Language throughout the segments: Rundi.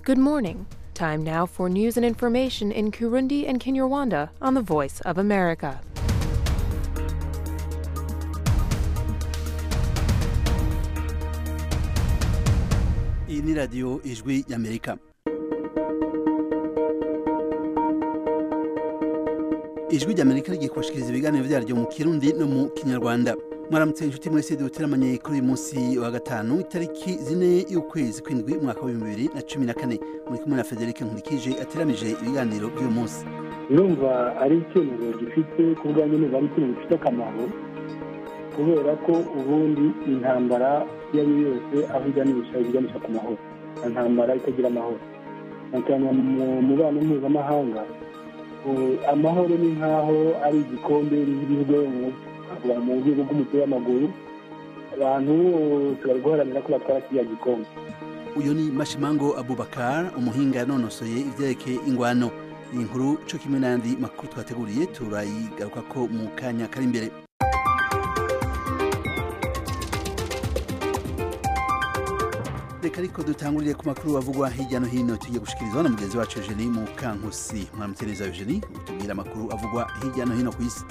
Good morning. Time now for news and information in Kurundi and Kinyarwanda on the Voice of America. iyi ni radiyo ijwi y'amerika ijwi ry'amerika rigiye kubashikiriza ibiganiro byaryo mu kirundi no mu kinyarwanda mwaramutse inshuti mwese duteramanye kuri uyu munsi wa gatanu itariki zine y'ukwezi kw'indwi umwaka w'ibihumbi bibiri na cumi na kane muri kumwe na federike nkurikije ateramije ibiganiro by'uyu munsi numva ari icyemezo gifite ku bwanjye numva ari icyemezo gifite akamaro kubera ko ubundi intambara iyo ari yo yose aho iganisha iganisha ku mahoro nta ntambara itagira amahoro cyane mu mubano mpuzamahanga amahoro ni nk'aho ari igikombe rigizwe mu rwego rw'umupira w'amaguru abantu bari guharanira ko batwara kiriya gikombe uyu ni mashimango abubakar umuhinga yanonosoye ibyerekeye ingwano iyi nkuru cyo kimwe n'andi makuru twateguriye turayigaruka ko mu kanya kari imbere reka ariko dutangurire ku makuru avugwa hirya no hino tugiye gushikirizwa na mugenzi wacu Eugenie mu kankusi mwaramutse neza Eugenie utubwira amakuru avugwa hirya no hino ku isi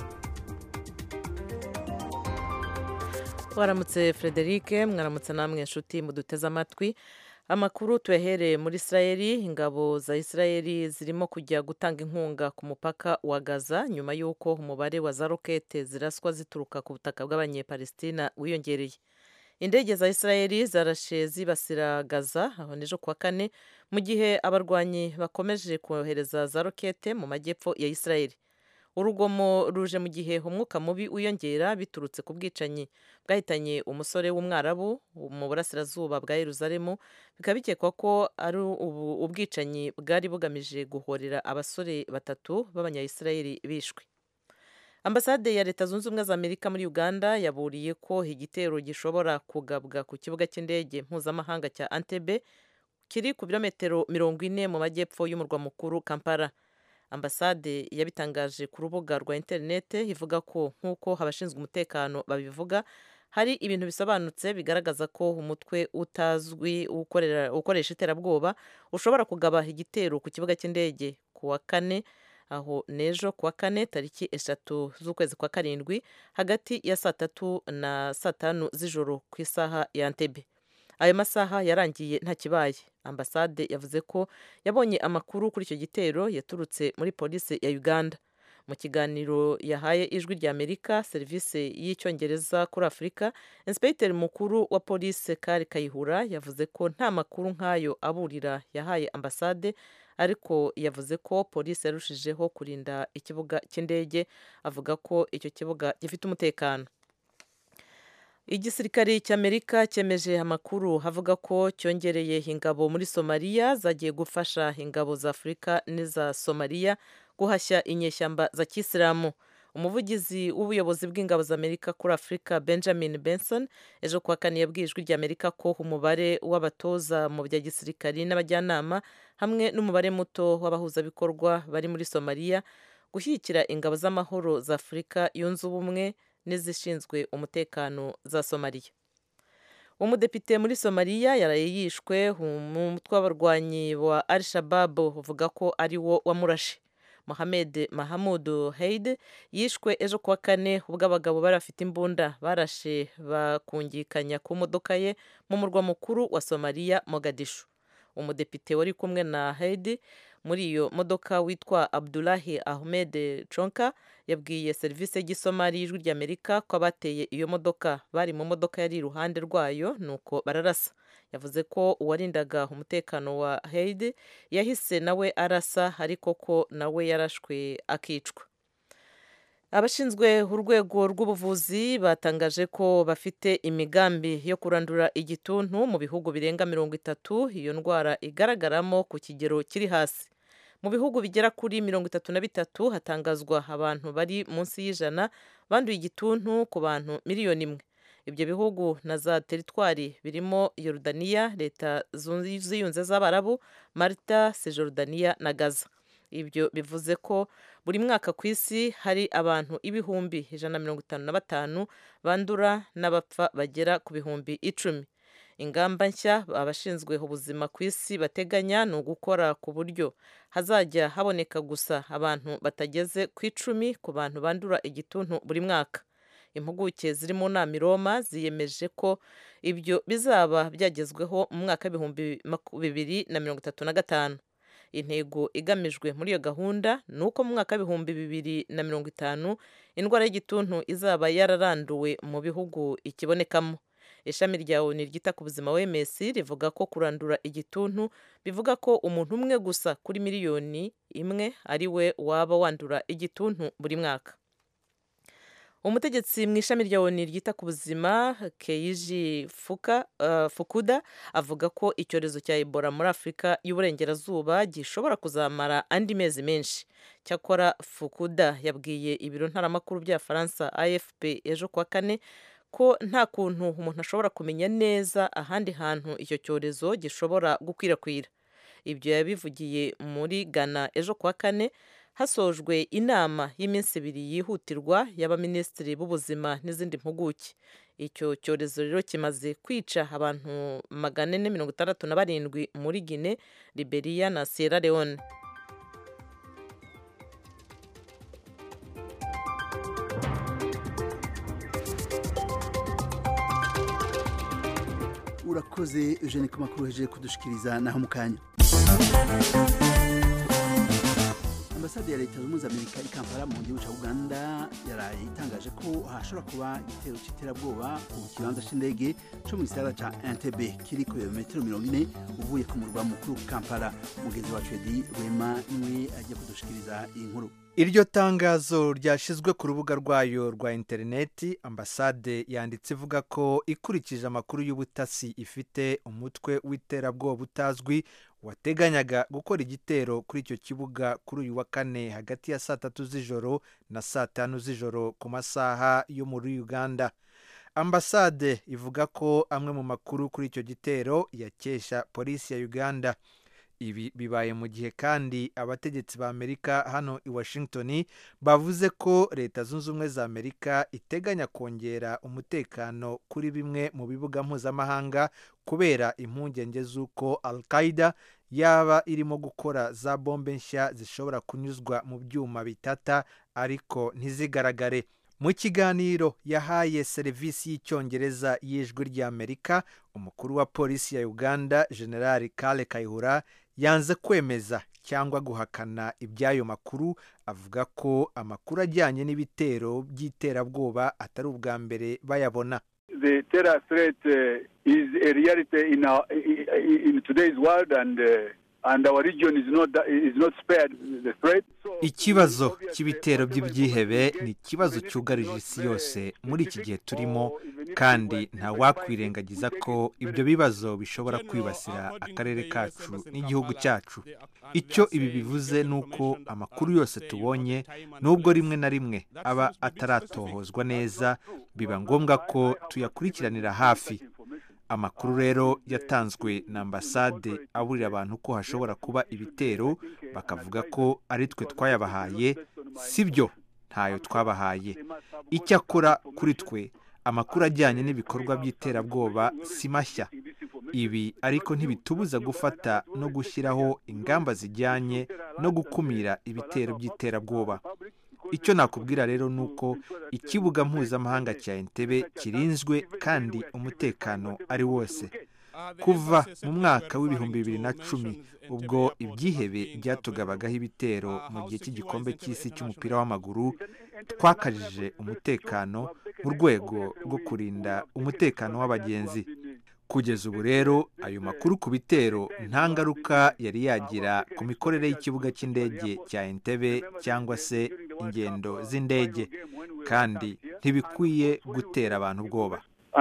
waramutse frederic mwaramutse namwe inshuti muduteze amatwi amakuru tuyahereye muri israeli ingabo za israeli zirimo kujya gutanga inkunga ku mupaka wa gaza nyuma y'uko umubare wa za rokete ziraswa zituruka ku butaka bw'abanyepalestina wiyongereye indege za israeli zarashe zibasira gaza aho n'ejo kuwa kane mu gihe abarwanyi bakomeje kohereza za rokete mu majyepfo ya israeli urugomo ruje mu gihe umwuka mubi wiyongera biturutse ku bwicanyi bwahitanye umusore w'umwarabu mu burasirazuba bwa yeruzalemu bikaba bikekwa ko ari ubwicanyi bwari bugamije guhorera abasore batatu b'abanyayisirayeli bishwe ambasade ya leta zunze ubumwe za amerika muri uganda yaburiye ko igitero gishobora kugabwa ku kibuga cy'indege mpuzamahanga cya antebe kiri ku birometero mirongo ine mu majyepfo y'umurwa mukuru kampala ambasade yabitangaje ku rubuga rwa interinete ivuga ko nk'uko abashinzwe umutekano babivuga hari ibintu bisobanutse bigaragaza ko umutwe utazwi ukoresha iterabwoba ushobora kugaba igitero ku kibuga cy'indege ku wa kane aho n'ejo ku wa kane tariki eshatu z'ukwezi kwa karindwi hagati ya saa tatu na saa tanu z'ijoro ku isaha ya ntebe ayo masaha yarangiye nta kibaye ambasade yavuze ko yabonye amakuru kuri icyo gitero yaturutse muri polisi ya uganda mu kiganiro yahaye ijwi rya amerika serivisi y'icyongereza kuri afurika insipegiteri mukuru wa polisi kari kayihura yavuze ko nta makuru nk'ayo aburira yahaye ambasade ariko yavuze ko polisi yarushijeho kurinda ikibuga cy'indege avuga ko icyo kibuga gifite umutekano igisirikare cy'amerika cyemeje amakuru avuga ko cyongereye ingabo muri somaliya zagiye gufasha ingabo za afurika n'iza somaliya guhashya inyeshyamba za kisilamu umuvugizi w'ubuyobozi bw'ingabo za amerika kuri afurika benjamin benson ejo kuwa kane yabwiye ijwi rya amerika ko umubare w'abatoza mu bya gisirikari n'abajyanama hamwe n'umubare muto w'abahuzabikorwa bari muri somaliya gushyigikira ingabo z'amahoro za afurika yunze ubumwe n'izishinzwe umutekano za somaliya umudepite muri somaliya yaraye yishwe umutwe w'abarwanyi wa al shabab uvuga ko ari wo wamurashe mohamed mahamudu heide yishwe ejo kuwa kane ubwo abagabo bari bafite imbunda barashe bakungikanya ku modoka ye mu murwa mukuru wa somaliya mogadishu umudepite wari kumwe na heidi muri iyo modoka witwa abdulahi ahmed chonka yabwiye serivisi y'igisomari y'ijwi ry'amerika ko abateye iyo modoka bari mu modoka yari iruhande rwayo nuko bararasa yavuze ko uwarindaga umutekano wa heidi yahise nawe arasa ariko ko nawe yarashwe akicwa abashinzwe urwego rw'ubuvuzi batangaje ko bafite imigambi yo kurandura igituntu mu bihugu birenga mirongo itatu iyo ndwara igaragaramo ku kigero kiri hasi mu bihugu bigera kuri mirongo itatu na bitatu hatangazwa abantu bari munsi y'ijana banduye igituntu ku bantu miliyoni imwe ibyo bihugu na za teritwari birimo yorudaniya leta ziyunze z'abarabu marita sejorudaniya na gaza ibyo bivuze ko buri mwaka ku isi hari abantu ibihumbi ijana na mirongo itanu na batanu bandura n'abapfa bagera ku bihumbi icumi ingamba nshya abashinzwe ubuzima ku isi bateganya ni ugukora ku buryo hazajya haboneka gusa abantu batageze ku icumi ku bantu bandura igituntu buri mwaka impuguke ziri mu nama i roma ziyemeje ko ibyo bizaba byagezweho mu mwaka w'ibihumbi bibiri na mirongo itatu na gatanu intego igamijwe muri iyo gahunda ni uko mu mwaka w'ibihumbi bibiri na mirongo itanu indwara y'igituntu izaba yararanduwe mu bihugu ikibonekamo ishami rya oni ryita ku buzima wms rivuga ko kurandura igituntu bivuga ko umuntu umwe gusa kuri miliyoni imwe ari we waba wandura igituntu buri mwaka umutegetsi mu ishami rya oni ryita ku buzima keiji fuka uh, fukuda avuga ko icyorezo cya ebola muri afurika y'uburengerazuba gishobora kuzamara andi mezi menshi cyakora fukuda yabwiye ibiro ntaramakuru bya faransa afp ejo kuwa kane ko nta kuntu umuntu ashobora kumenya neza ahandi hantu icyo cyorezo gishobora gukwirakwira ibyo yabivugiye muri ghana ejo kuwa kane hasojwe inama y'iminsi ibiri yihutirwa y'abaminisitiri b'ubuzima n'izindi mpuguke icyo cyorezo rero kimaze kwica abantu magana ane mirongo itandatu na barindwi muri gine liberiya na sierra leone urakoze eugene ku makuru hejeje kudushikiriza naho mu kanya ambasade ya leta zunze ubumwe za amerika i kampala mu gihugu cya uganda yaraye itangaje ko hashobora kuba igitero cy'iterabwoba ku kibanza cy'indege cyo mu gisagara cya entebbe kiri ku birometero mirongo ine uvuye ku murwa mukuru kampala mugenzi wacu edi rwema niwe agiye kudushikiriza iyi nkuru iryo tangazo ryashyizwe ku rubuga rwayo rwa interineti ambasade yanditse ivuga ko ikurikije amakuru y'ubutasi ifite umutwe w'iterabwoba utazwi wateganyaga gukora igitero kuri icyo kibuga kuri uyu wa kane hagati ya saa tatu z'ijoro na saa tanu z'ijoro ku masaha yo muri uganda ambasade ivuga ko amwe mu makuru kuri icyo gitero yakesha polisi ya uganda ibi bibaye mu gihe kandi abategetsi ba amerika hano i washington bavuze ko leta zunze ubumwe za amerika iteganya kongera umutekano kuri bimwe mu bibuga mpuzamahanga kubera impungenge z'uko al qaida yaba irimo gukora za bombe nshya zishobora kunyuzwa mu byuma bitata ariko ntizigaragare mu kiganiro yahaye serivisi y'icyongereza y'ijwi ry'amerika umukuru wa polisi ya uganda generali kale kayihura yanze kwemeza cyangwa guhakana iby'ayo makuru avuga ko amakuru ajyanye n'ibitero by'iterabwoba atari ubwa mbere bayabona the terror threat uh, is a reality in our in today's world and uh, and our region is not is not spared the threat ikibazo cy'ibitero by'ibyihebe ni ikibazo cyugarije isi yose muri iki gihe turimo kandi nta wakwirengagiza ko ibyo bibazo bishobora kwibasira akarere kacu n'igihugu cyacu icyo ibi bivuze ni uko amakuru yose tubonye nubwo rimwe na rimwe aba ataratohozwa neza biba ngombwa ko tuyakurikiranira hafi amakuru rero yatanzwe na ambasade aburira abantu ko hashobora kuba ibitero bakavuga ko ari twe twayabahaye si byo ntayo twabahaye icyakora kuri twe amakuru ajyanye n'ibikorwa by'iterabwoba si mashya ibi ariko ntibitubuza gufata no gushyiraho ingamba zijyanye no gukumira ibitero by'iterabwoba icyo nakubwira rero ni uko ikibuga mpuzamahanga cya entebe kirinzwe kandi umutekano ari wose kuva mu mwaka w'ibihumbi bibiri na cumi ubwo ibyihebe byatugabagaho ibitero mu gihe cy'igikombe cy'isi cy'umupira w'amaguru twakajije umutekano mu rwego rwo kurinda umutekano w'abagenzi kugeza ubu rero ayo makuru ku bitero nta ngaruka yari yagira ku mikorere y'ikibuga cy'indege cya entebe cyangwa se ingendo z'indege kandi ntibikwiye gutera abantu ubwoba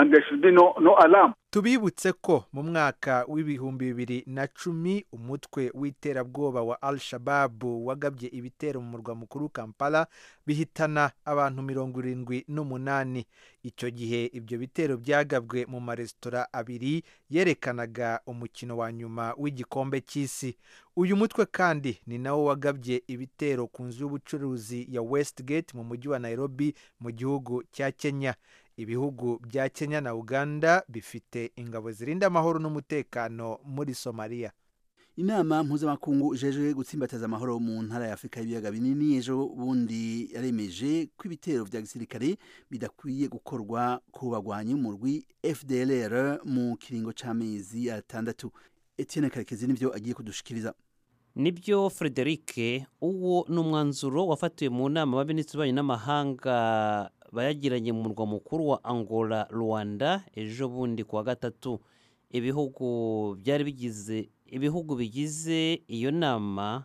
tubibutse ko mu mwaka w'ibihumbi bibiri na cumi umutwe w'iterabwoba wa al shababu wagabye ibitero mu murwa mukuru kampala bihitana abantu mirongo irindwi n'umunani icyo gihe ibyo bitero byagabwe mu maresitora abiri yerekanaga umukino wa nyuma w'igikombe cy'isi uyu mutwe kandi ni nawo wagabye ibitero ku nzu y'ubucuruzi ya westgate mu mujyi wa nairobi mu gihugu cya kenya ibihugu bya kenya na uganda bifite ingabo zirinda amahoro n'umutekano muri somaliya inama mpuzamakungu ijejwe gutsimbataza amahoro mu ntara ya afurika y'ibiyaga binini ejo bundi yaremeje ko ibitero vya gisirikare bidakwiye gukorwa ku bagwanyi umurwi fdlr mu kiringo c'amezi atandatu etienne karekezi nivyo agiye kudushikiriza nibyo frederic uwo ni umwanzuro wafatiwe mu nama y'abaminisitiri b'ububanyi n'amahanga bayagiranye mu murwa mukuru wa angola rwanda ejo bundi ku wa gatatu ibihugu byari bigize ibihugu bigize iyo nama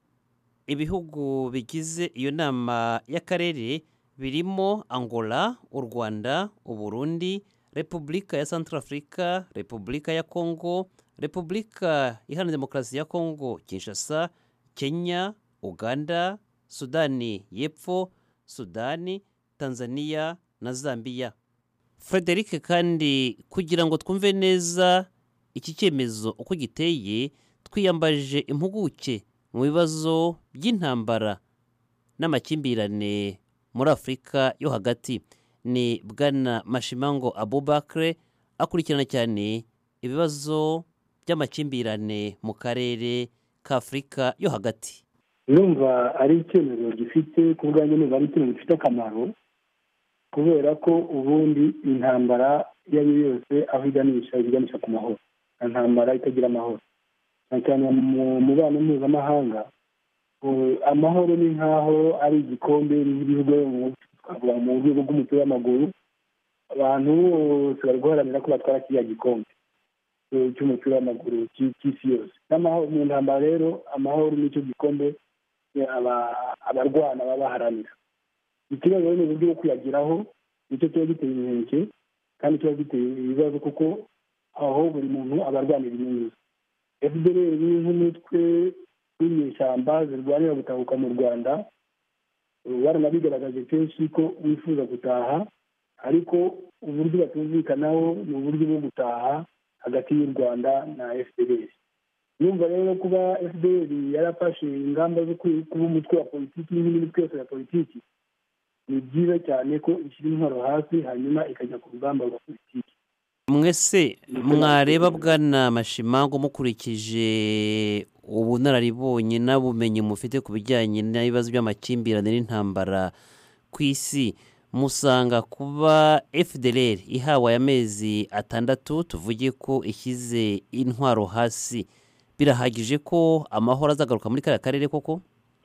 ibihugu bigize iyo nama y'akarere birimo angola u rwanda uburundi repubulika ya centrafrica repubulika ya congo repubulika iharanira demokarasi ya congo kinshasa kenya uganda sudani y'epfo sudani tanzania na zambia frederic kandi kugira ngo twumve neza iki cyemezo uko giteye twiyambaje impuguke mu bibazo by'intambara n'amakimbirane muri afurika yo hagati ni bwana mashimango abubakre akurikirana cyane ibibazo by'amakimbirane mu karere k'afurika yo hagati numva ari icyemezo gifite ku bwanjye numva ari icyemezo gifite akamaro kubera ko ubundi intambara iyo ari yo yose aho iganisha iganisha ku mahoro nta ntambara itagira amahoro cyane cyane mu mubano mpuzamahanga amahoro ni nk'aho ari igikombe n'ibihugu twavuga mu rwego rw'umupira w'amaguru abantu bose bari guharanira ko batwara kiriya gikombe cy'umupira w'amaguru cy'isi yose mu ntambara rero amahoro nicyo gikombe abarwana baba baharanira ikibazo rero ni uburyo bwo kuyageraho nicyo kiba giteye inkeke kandi kiba giteye ibibazo kuko aho buri muntu aba arwanira inyungu ze fdr nk'umutwe w'inyeshyamba zirwanira gutahuka mu rwanda baranabigaragaje kenshi ko wifuza gutaha ariko uburyo batumvikanaho ni uburyo bwo gutaha hagati y'u rwanda na fdr yumva rero kuba fdr yarafashe ingamba zo kuba umutwe wa politiki n'indi mitwe yose ya politiki ni byiza cyane ko ishyira intwaro hasi hanyuma ikajya ku rugamba rwa politiki mwese mwareba bwana mashimango mukurikije ubunararibonye n'ubumenyi mufite ku bijyanye n'ibibazo by'amakimbirane n'intambara ku isi musanga kuba fdr ihawe aya mezi atandatu tuvuge ko ishyize intwaro hasi birahagije ko amahoro azagaruka muri kariya karere koko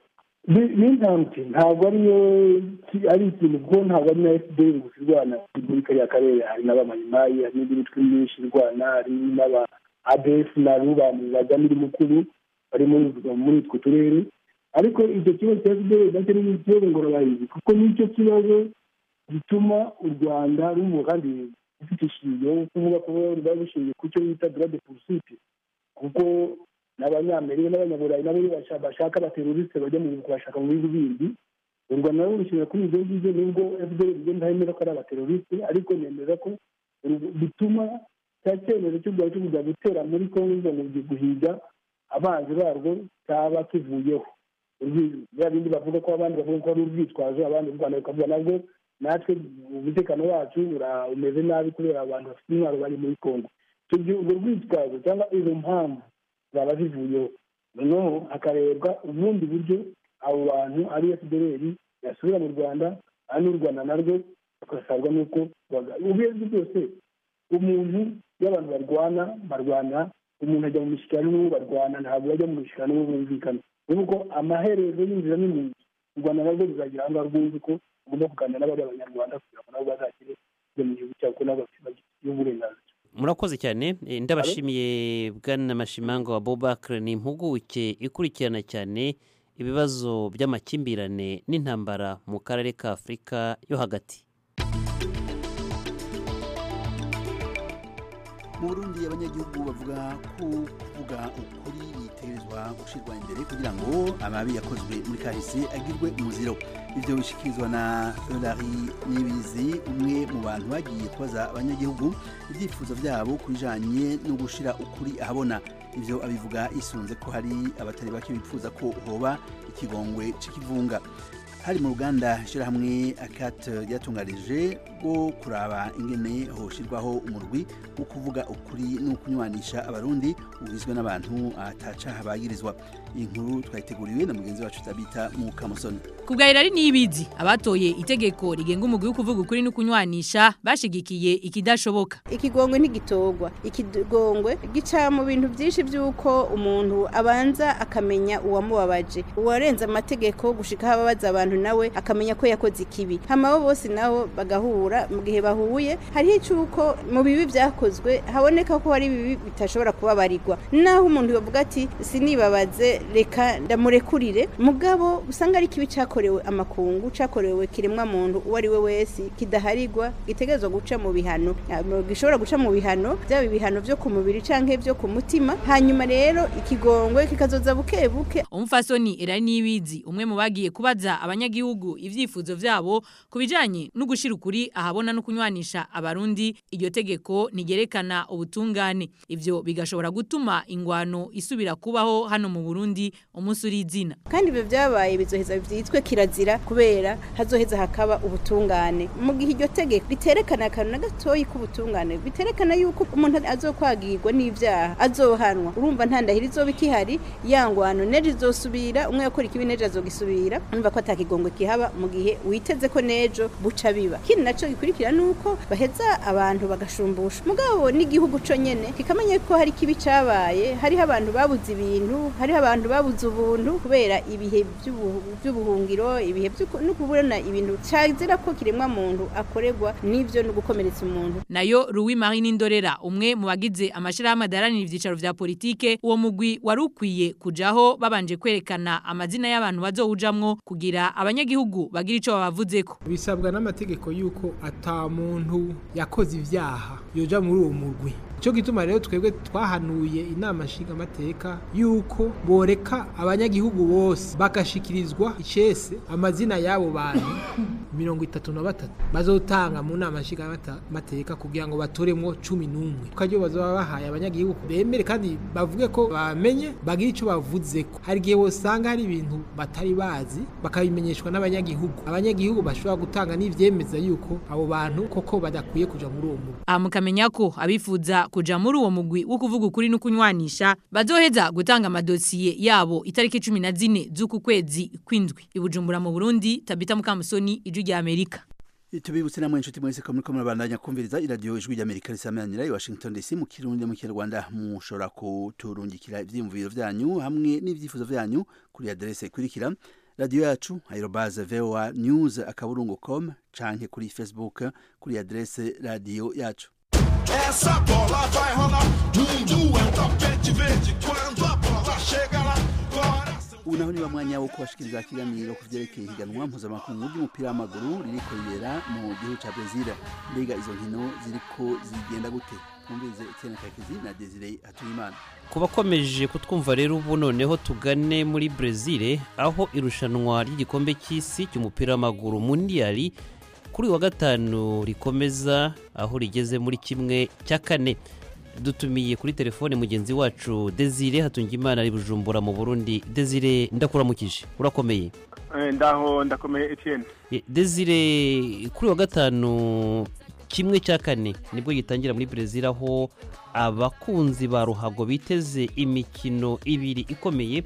ni intambwe ntabwo ariyo ari ikintu kuko ntabwo ari na fdr gusa irwana muri kariya karere hari n'abamayimayi hari n'indi mitwe myinshi irwana hari n'aba adf na rubani bajya mukuru bari muri utwo turere ariko icyo kibazo cya fdr nacyo ni ikibazo ngororabahizi kuko nicyo kibazo gituma u rwanda rumu kandi rufite ishingiro kuvuga ko ruba rushingiye ku cyo bita durade purusite kuko n'abanyamerika n'abanyaburayi nabo bashaka abaterorisite bajya mu kubashaka mu bihugu bindi u rwanda nabo rushingira kuri ibyo ngibyo nubwo fdr igenda yemera ko ari abaterorisite ariko nemeza ko bituma cya cyemezo cy'u rwanda cyo kujya gutera muri kongo ngo guhiga abanzi barwo cyaba kivuyeho bya bindi bavuga ko abandi bavuga ko ari urwitwazo abandi u rwanda rukavuga nabwo natwe umutekano wacu umeze nabi kubera abantu bafite intwaro bari muri kongo urwo rwitwazo cyangwa izo mpamvu zaba zivuyeho noneho hakarebwa ubundi buryo abo bantu ari fdr yasubira mu rwanda ari n'u rwanda narwo bagasabwa n'uko ubuyobozi bwose umuntu iyo abantu barwana barwana umuntu ajya mu mishyikirano n'uwo barwana ntabwo bajya mu mishyikirano n'uwo bumvikana kuko amaherezo y'inzira n'umuntu u rwanda narwo ruzagira aho ngaho rwumva ko ugomba kuganira n'abari abanyarwanda kugira ngo nabo bazakire kujya mu gihugu cyabo ko nabo bafite uburenganzira murakoze cyane ndabashimiye bwana mashimango wa bobakire ni impuguke ikurikirana cyane ibibazo by'amakimbirane n'intambara mu karere ka afurika yo hagati mu burundi abanyagihugu bavuga ko kuvuga ukuri bitegerezwa gushyirwa imbere kugira ngo amabi yakozwe muri kahise agirwe umuziro ibyo bishyikirizwa na Eulari Nibizi umwe mu bantu bagiye kubaza abanyagihugu ibyifuzo byabo ku bijanye no gushyira ukuri ahabona ibyo abivuga isunze ko hari abatari bake bifuza ko hoba ikigongwe c'ikivunga hari mu ruganda ishyirahamwe akate ryatunganije rwo kuraba ingene hoshirwaho umurwi wo kuvuga ukuri no kunywanisha abarundi ugizwe n'abantu atacaha bagirizwa iyi nkuru twayiteguriwe na mugenzi wacu tabita mu kamusoni Kubgaira ari nibizi abatoye itegeko rigenga umugwi wo kuvuga ukuri no kunywanisha bashigikiye ikidashoboka ikigongwe ntigitogwa ikigongwe gica mu bintu byinshi by'uko umuntu abanza akamenya uwamubabaje uwarenze amategeko gushika aho ababaza abantu nawe akamenya ko yakoze ikibi hama bo bose nabo bagahura mu gihe bahuye hariho icuko mu bibi byakozwe haboneka ko hari ibibi bitashobora kubabarirwa naho umuntu bavuga ati sinibabaze reka ndamurekurire mugabo usanga ari kibi cakorewe amakungu cakorewe kiremwa muntu uwo ari we wese kidaharirwa gitegerezwa guca mu bihano Ah, gishobora guca mu bihano byaba ibihano vyo ku mubiri canke vyo ku mutima hanyuma rero ikigongwe kikazoza buke buke umufasoni era nibizi umwe mu bagiye kubaza abanyagihugu ivyifuzo vyabo kubijanye no gushira ukuri ahabona no kunywanisha abarundi iryo tegeko nigerekana ubutungane ivyo bigashobora gutuma ingwano isubira kubaho hano mu Burundi umunsi uri izina kandi ibyo byabaye bizoheza byitwe kirazira kubera hazoheza hakaba ubutungane mu gihe iryo tegeko riterekana akantu na gatoyi k'ubutungane biterekana yuko umuntu azokwagirwa n'ibyaha azohanwa urumva nta ndahiro izoba ikihari yangwano nejo izosubira umwe yakora ikibi nejo azogisubira urumva ko atakigongwe kihaba mu gihe witeze ko nejo buca biba ikindi naco gikurikira nuko baheza abantu bagashumbusha mugabo n'igihugu co nyene kikamenya ko hari kibi cabaye hariho abantu babuze ibintu hariho abantu babuze ubuntu kubera ibihe by'ubu- by'ubuhungiro ibihe by'uko- no kubona ibintu cazira ko kiremwa muntu akorerwa n'ivyo no gukomeretsa umuntu nayo Louis Marie Nindorera umwe mu bagize amashirahamwe adaranira ivyicaro vya politike uwo mugwi wari ukwiye kujaho babanje kwerekana amazina y'abantu bazowujamwo kugira abanyagihugu bagira ico babavuzeko bisabwa n'amategeko yuko ata muntu yakoze ivyaha yoja muri uwo murwi Ico gituma rero twebwe twahanuye inama nshingamateka yuko boreka abanyagihugu bose bagashikirizwa icese amazina y'abo bantu mirongo itatu na batatu bazotanga mu nama nshingamateka kugira ngo batoremwo cumi n'umwe kuko bazaba bahaye abanyagihugu bemere kandi bavuge ko bamenye bagire ico bavuzeko hari igihe wosanga hari ibintu batari bazi bakabimenyeshwa n'abanyagihugu abanyagihugu bashobora gutanga n'ivyemeza yuko abo bantu koko badakwiye kuja muri uwo murwi aha mukamenya ko abifuza kuja muri uwo mugwi wo kuvuga ukuri no kunywanisha bazoheza gutanga amadosiye yabo itariki cumi na zine z'uku kwezi kw'indwi i Bujumbura mu Burundi Tabita Mukamusoni ijwi rya Amerika tubibutse namwe inshuti mwese ko muriko murabandanya kumviriza iradiyo ijwi ry'amerika risamanira i washington dc mu kirundi no mu kinyarwanda mushobora kuturungikira ivyiyumviro vyanyu hamwe n'ivyifuzo vyanyu kuri aderese ikurikira radiyo yacu aerobaze voa news akaburungu com canke kuri facebook kuri aderese radiyo yacu Essa bola vai rolar. Mundo é um tapete verde quando a bola chega lá. Coração. ubu naho niba mwanya wo kubashikiriza ikiganiro ku vyerekeye ihiganwa mpuzamakungu ry'umupira w'amaguru ririko ribera mu gihugu ca brezil mbega izo nkino ziriko zigenda gute twumvirize etienne kakezi na desire hatuyimana ku bakomeje kutwumva rero ubu noneho tugane muri brezil aho irushanwa ry'igikombe cy'isi cy'umupira w'amaguru mundiyari kuri uyu wa gatanu rikomeza aho rigeze muri kimwe cya kane dutumiye kuri telefone mugenzi wacu desire hatungimana ari bujumbura mu burundi desire ndakuramukije urakomeye ndaho ndakomeye Etienne E, desire kuri uyu wa gatanu kimwe cya kane nibwo gitangira muri brezil aho abakunzi ba ruhago biteze imikino ibiri ikomeye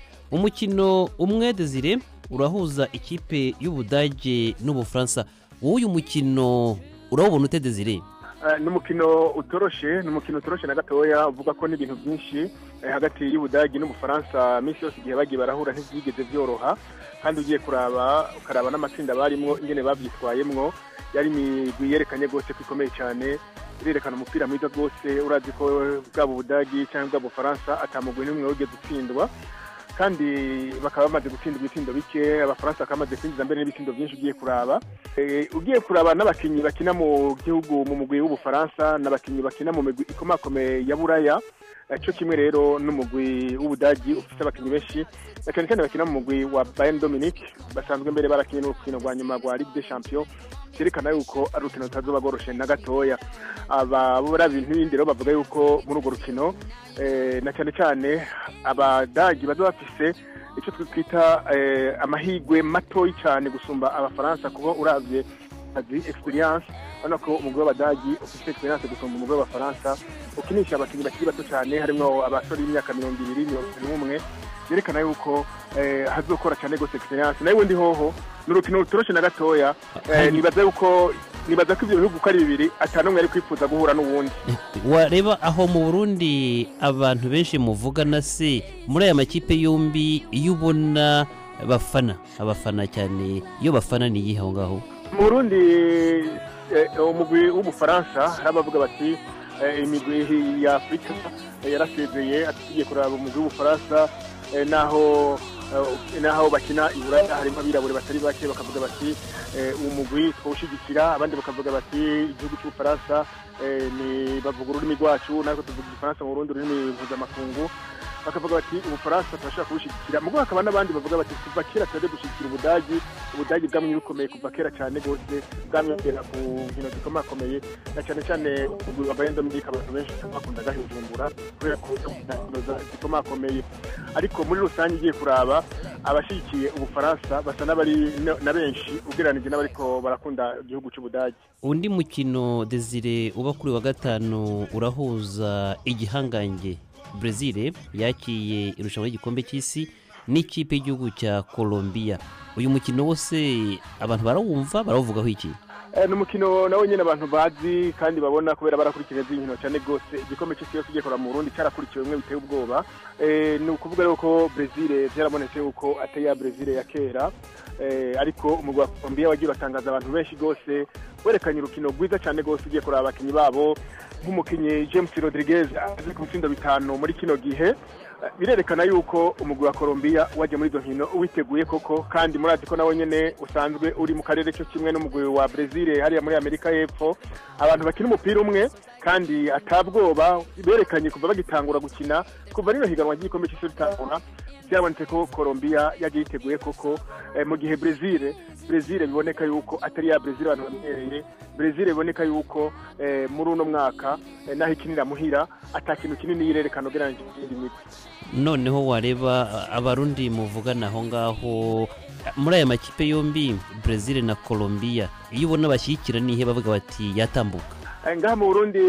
umukino umwe desire urahuza ikipe y'ubudage n'ubufaransa wowe uyu mukino urawubona ute desire Eh, ni umukino utoroshe ni umukino utoroshe na gatoya uvuga ko n'ibintu byinshi eh, hagati y'ubudagi n'ubufaransa minsi yose igihe bagiye barahura ntibyigeze byoroha kandi ugiye kuraba ukaraba n'amatsinda barimwo ingene babyitwayemwo yari imigwi yerekanye rwose ko ikomeye cyane irerekana umupira mwiza rwose urazi ko bwaba ubudagi cyangwa bwaba ubufaransa atamugwi n'umwe wigeze utsindwa kandi bakaba bamaze gutsinda ibitsindo bike abafaransa bakaba bamaze kwinjiza mbere n'ibitsindo byinshi ugiye kuraba Eh, ugiye kuraba n'abakinnyi bakina mu gihugu mu mugwi w'ubufaransa n'abakinnyi bakina mu migwi ikomakomeye ya buraya Eh, cyo kimwe rero n'umugwi w'ubudagi ufite abakinnyi benshi na cyane cyane bakina mu mugwi wa Bayern Dominique basanzwe mbere barakinnye n'urukino rwa nyuma rwa Ligue des Champions cyerekana yuko ari urukino rutazoba rworoshe na gatoya aba bo bari ibintu rero bavuga yuko muri urwo rukino eh, na cyane cyane abadagi baza bafise icyo twita eh, amahigwe matoyi cyane gusumba abafaransa kuko urabye kazi experience urabona ko umugwi w'abadagi ufite experience gusumba umugwi w'abafaransa ukinisha abakinnyi bakiri bato cyane harimo abasore b'imyaka mirongo ibiri mirongo ibiri n'umwe byerekana yuko eh, hazokora cyane rwose experience nayo ubundi hoho ni urukino rutoroshe na gatoya eh, nibaza yuko nibaza ko ibyo bihugu uko ari bibiri atanumwe ari kwifuza guhura n'uwundi wareba aho mu burundi abantu benshi muvugana se muri aya makipe yombi iyo ubona bafana abafana cyane iyo bafana ni iyihe aho ngaho mu burundi eh, umugwi w'ubufaransa hari abavuga bati eh, imigwi ya afurika eh, yarasezeye atugiye kuraba umugwi w'ubufaransa eh, naho eh, naho bakina i buraya harimo abirabure batari bake bakavuga bati eh, uwo mugwi twawushyigikira abandi bakavuga bati igihugu cy'ubufaransa eh, ni bavuga ururimi rwacu natwe tuvuga igifaransa mu burundi ururimi mpuzamakungu bakavuga bati ubufaransa turashobora kubushyigikira mugo hakaba n'abandi bavuga bati kuva kera tujya gushyigikira ubudagi ubudagi bwamye bukomeye kuva kera cyane rwose bwamwongera ku nkino zikomakomeye na cyane cyane umugwi wa bayern dominique abantu benshi bakundaga hijumbura kubera ko inkino za- zikomakomeye ariko muri rusange ugiye kuraba abashyigikiye ubufaransa basa n'abari na- na benshi ugereranije n'abariko barakunda igihugu cy'ubudagi undi mukino desire uba kuri wa gatanu urahuza igihangange brezil yakiye irushanwa ry'igikombe cy'isi n'ikipe y'igihugu cya colombia uyu mukino wose abantu barawumva barawuvugaho iki Eh, ni umukino nawe nyine abantu bazi kandi babona kubera barakurikirana iby'inkino cyane rwose igikombe cy'isi yose ugiye kureba mu burundi cyarakurikiwe bimwe biteye ubwoba Eh, ni ukuvuga rero ko brezil byarabonetse yuko atari ya brezil ya kera Eh, ariko umugwi wa colombia wagiye uratangaza abantu benshi rwose werekanye urukino rwiza cyane rwose ugiye kureba abakinnyi babo nk'umukinnyi james rodriguez azi ku bitsindo bitanu muri kino gihe Eh, birerekana yuko umugwi wa colombia wajya muri izo nkino witeguye koko kandi murazi ko nawe nyine usanzwe uri mu karere cyo kimwe n'umugwi wa brezil hariya muri amerika y'epfo abantu bakina umupira umwe kandi atabwoba berekanye kuva bagitangura gukina kuva rino higanwa ry'igikombe cy'isi ritangura byabonetse ko colombia yagiye yiteguye koko eh, mu gihe brezil brezil biboneka yuko atari ya brezil abantu bamenyereye brezil biboneka yuko eh, muri uno mwaka eh, naho ikinira muhira ata kintu kinini yirerekana ugereranyije n'iyindi migwi noneho wareba a- abarundi muvugana aho ngaho muri aya makipe yombi brezil na colombia iyo ubona bashyigikira nihe bavuga bati yatambuka Eh, ngaha mu burundi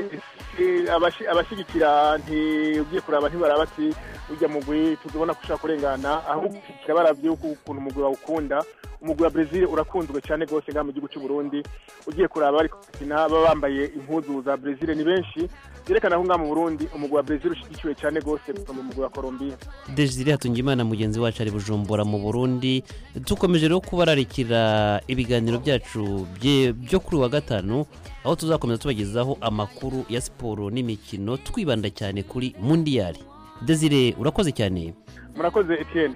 eh, abashi- abashyigikira ntiugiye kuraba ntibaraba ati ujya mugwi tuzibona ko ushaka kurengana ahubwo ushyigikira baravye uko ukuntu umugwi bawukunda umugwi wa brezil urakunzwe cyane rwose ngaha mu gihugu cy'u burundi ugiye kuraba bari gukina baba bambaye impuzu za brezil ni benshi byerekana ko ngaha mu burundi umugwi wa brezil ushyigikiwe cyane rwose gusumba umugwi wa colombia desire hatungimana mugenzi wacu ari bujumbura mu burundi dukomeje rero kubararikira ibiganiro byacu bye- byo kuri wa gatanu aho tuzakomeza tubagezaho amakuru ya siporo n'imikino twibanda cyane kuri mundiyari desire urakoze cyane murakoze etienne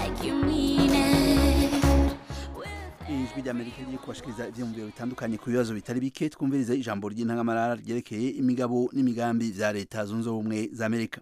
ijwi ry'amerika riri kubashikiriza ivyiyumviro bitandukanye ku bibazo bitari bike twumvirize ijambo ry'intangamarara ryerekeye imigabo n'imigambi vya leta zunze ubumwe za amerika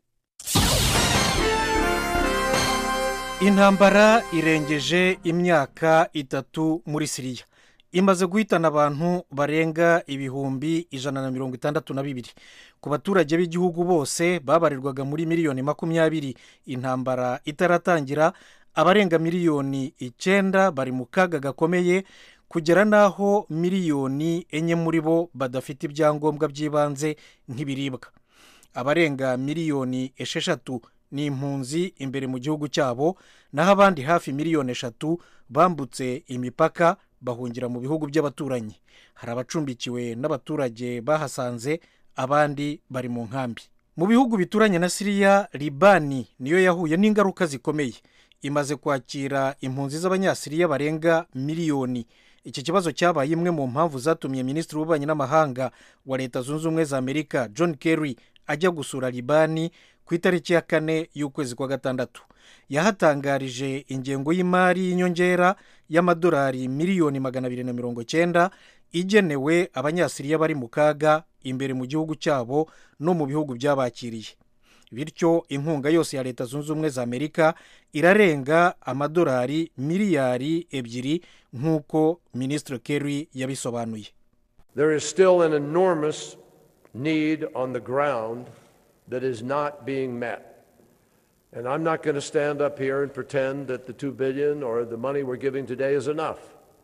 intambara irengeje imyaka itatu muri siriya imaze guhitana abantu barenga ibihumbi ijana na mirongo itandatu na bibiri ku baturage b'igihugu bose babarirwaga muri miliyoni makumyabiri intambara itaratangira abarenga miliyoni icyenda bari mu kaga gakomeye kugera n'aho miliyoni enye muri bo badafite ibyangombwa by'ibanze nk'ibiribwa abarenga miliyoni esheshatu ni impunzi imbere mu gihugu cyabo naho abandi hafi miliyoni eshatu bambutse imipaka bahungira mu bihugu by'abaturanyi hari abacumbikiwe n'abaturage bahasanze abandi bari mu nkambi mu bihugu bituranye na siriya libani niyo yahuye n'ingaruka zikomeye imaze kwakira impunzi z'abanyasiriya barenga miliyoni iki kibazo cyabaye imwe mu mpamvu zatumye minisitiri w'ububanyi n'amahanga wa leta zunze ubumwe za amerika john kerry ajya gusura libani ku itariki ya kane y'ukwezi kwa gatandatu yahatangarije ingengo y'imari y'inyongera y'amadolari miliyoni magana abiri na mirongo cyenda igenewe abanyasiriya bari mu kaga imbere mu gihugu cyabo no mu bihugu byabakiriye bityo inkunga yose ya leta zunze ubumwe za amerika irarenga amadolari miliyari ebyiri nk'uko minisitiri kerry yabisobanuye There is still an enormous need on the ground that is not being met. And I'm not going to stand up here and pretend that the 2 billion or the money we're giving today is enough.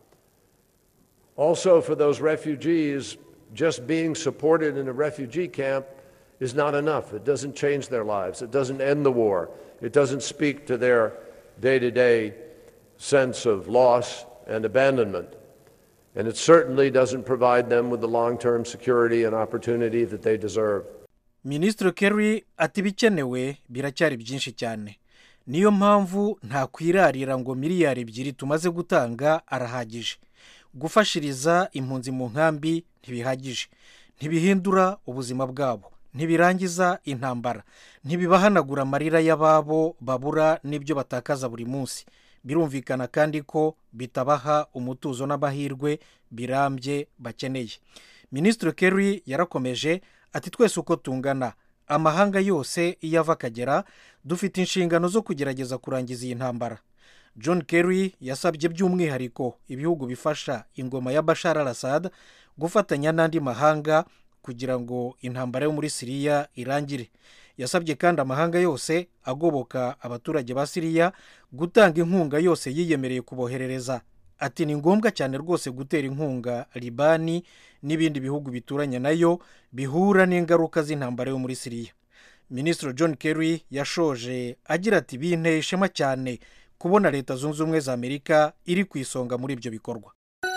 Also, for those refugees, just being supported in a refugee camp is not enough. It doesn't change their lives. It doesn't end the war. It doesn't speak to their day to day sense of loss and abandonment. And it certainly doesn't provide them with the long term security and opportunity that they deserve. minisitiri kerry ati ibikenewe biracyari byinshi cyane niyo mpamvu ntakwirarira ngo miliyari ebyiri tumaze gutanga arahagije gufashiriza impunzi mu nkambi ntibihagije ntibihindura ubuzima bwabo ntibirangiza intambara ntibibahanagura amarira y'ababo babura n'ibyo batakaza buri munsi birumvikana kandi ko bitabaha umutuzo n'amahirwe birambye bakeneye minisitiri kerry yarakomeje ati twese uko tungana amahanga yose iyo ava akagera dufite inshingano zo kugerageza kurangiza iyi ntambara john kerry yasabye by'umwihariko ibihugu bifasha ingoma ya bashar al assad gufatanya n'andi mahanga kugira ngo intambara yo muri siriya irangire yasabye kandi amahanga yose agoboka abaturage ba siriya gutanga inkunga yose yiyemereye kuboherereza ati ni ngombwa cyane rwose gutera inkunga libani n'ibindi bihugu bituranye nayo bihura n'ingaruka z'intambara yo muri siriya minisitiri john kerry yashoje agira ati binteye ishema cyane kubona leta zunze ubumwe za amerika iri ku isonga muri ibyo bikorwa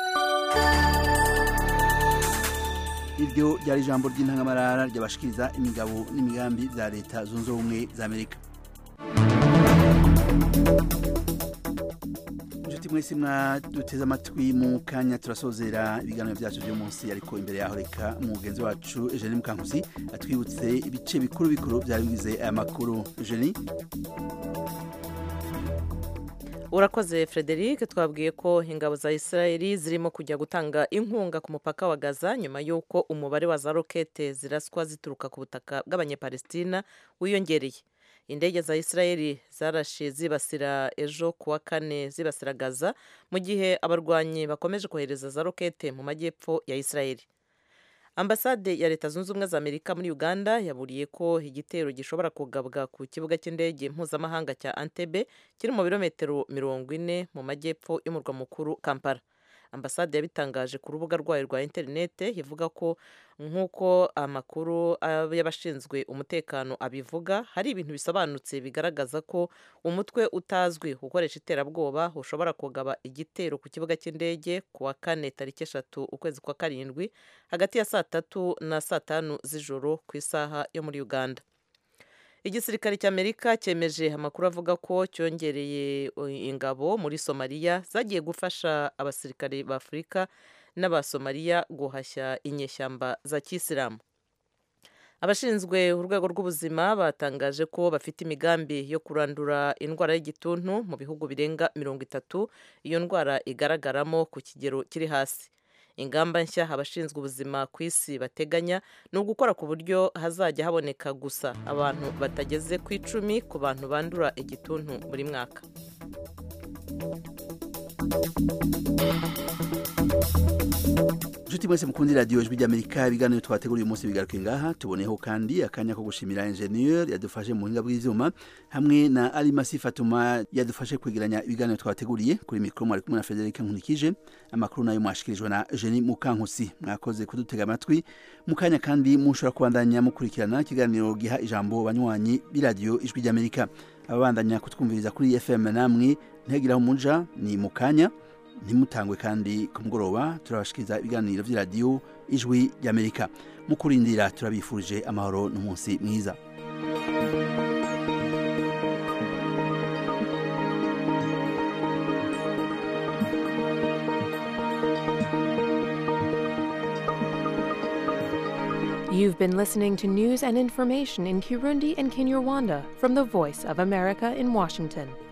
iryo ryari ijambo ry'intangamarara ryabashikiriza imigabo n'imigambi bya leta zunze ubumwe za amerika inshuti mwese mwaduteze amatwi mu kanya turasozera ibiganiro byacu by'uyu munsi ariko imbere yaho reka umugenzi wacu eugenie mukankusi atwibutse ibice bikuru bikuru byari bigize aya makuru eugenie urakoze frederic twabwiye ko ingabo za israeli zirimo kujya gutanga inkunga ku mupaka wa gaza nyuma y'uko umubare wa za rokete ziraswa zituruka ku butaka bw'abanyepalestina wiyongereye indege za israeli zarashe zibasira ejo kuwa kane zibasira gaza mu gihe abarwanyi bakomeje kohereza za rokete mu majyepfo ya israeli ambasade ya leta zunze ubumwe za amerika muri uganda yaburiye ko igitero gishobora kugabwa ku kibuga cy'indege mpuzamahanga cya antebe kiri mu birometero mirongo ine mu majyepfo y'umurwa mukuru kampala ambasade yabitangaje ku rubuga rwayo rwa interinete ivuga ko nk'uko amakuru y'abashinzwe umutekano abivuga hari ibintu bisobanutse bigaragaza ko umutwe utazwi ukoresha iterabwoba ushobora kugaba igitero ku kibuga cy'indege ku wa kane tariki eshatu ukwezi kwa karindwi hagati ya saa tatu na saa tanu z'ijoro ku isaha yo muri uganda igisirikare cy'amerika cyemeje amakuru avuga ko cyongereye ingabo muri somaliya zagiye gufasha abasirikare ba afurika n'abasomaliya guhashya inyeshyamba za kisilamu abashinzwe urwego rw'ubuzima batangaje ko bafite imigambi yo kurandura indwara y'igituntu mu bihugu birenga mirongo itatu iyo ndwara igaragaramo ku kigero kiri hasi ingamba nshya abashinzwe ubuzima ku isi bateganya ni ugukora ku buryo hazajya haboneka gusa abantu batageze ku icumi ku bantu bandura igituntu buri mwaka inshuti mwese mukundi radiyo ijwi ry'amerika ibiganiro twateguriye umunsi bigaruke ngaha tuboneyeho kandi akanya ko gushimira enjeniyeri yadufashe mu buhinga bw'ibyuma hamwe na arimasi fatuma yadufashe kwegeranya ibiganiro twateguriye kuri mikoro mwari kumwe na frederic nkunikije amakuru nayo mwashikirijwe na jeni mukankusi mwakoze kudutega amatwi mu kanya kandi mushobora kubandanya mukurikirana ikiganiro giha ijambo banywanyi b'iradiyo ijwi ry'amerika ababandanya kutwumviriza kuri fm namwe ntihagire aho muja ni mu kanya ntimutangwe kandi ku mugoroba turabashikiriza ibiganiro by'iradiyo ijwi ry'amerika mu kurindira turabifurije amahoro n'umunsi mwiza You've been listening to news and information in Kirundi and Kinyarwanda from the Voice of America in Washington.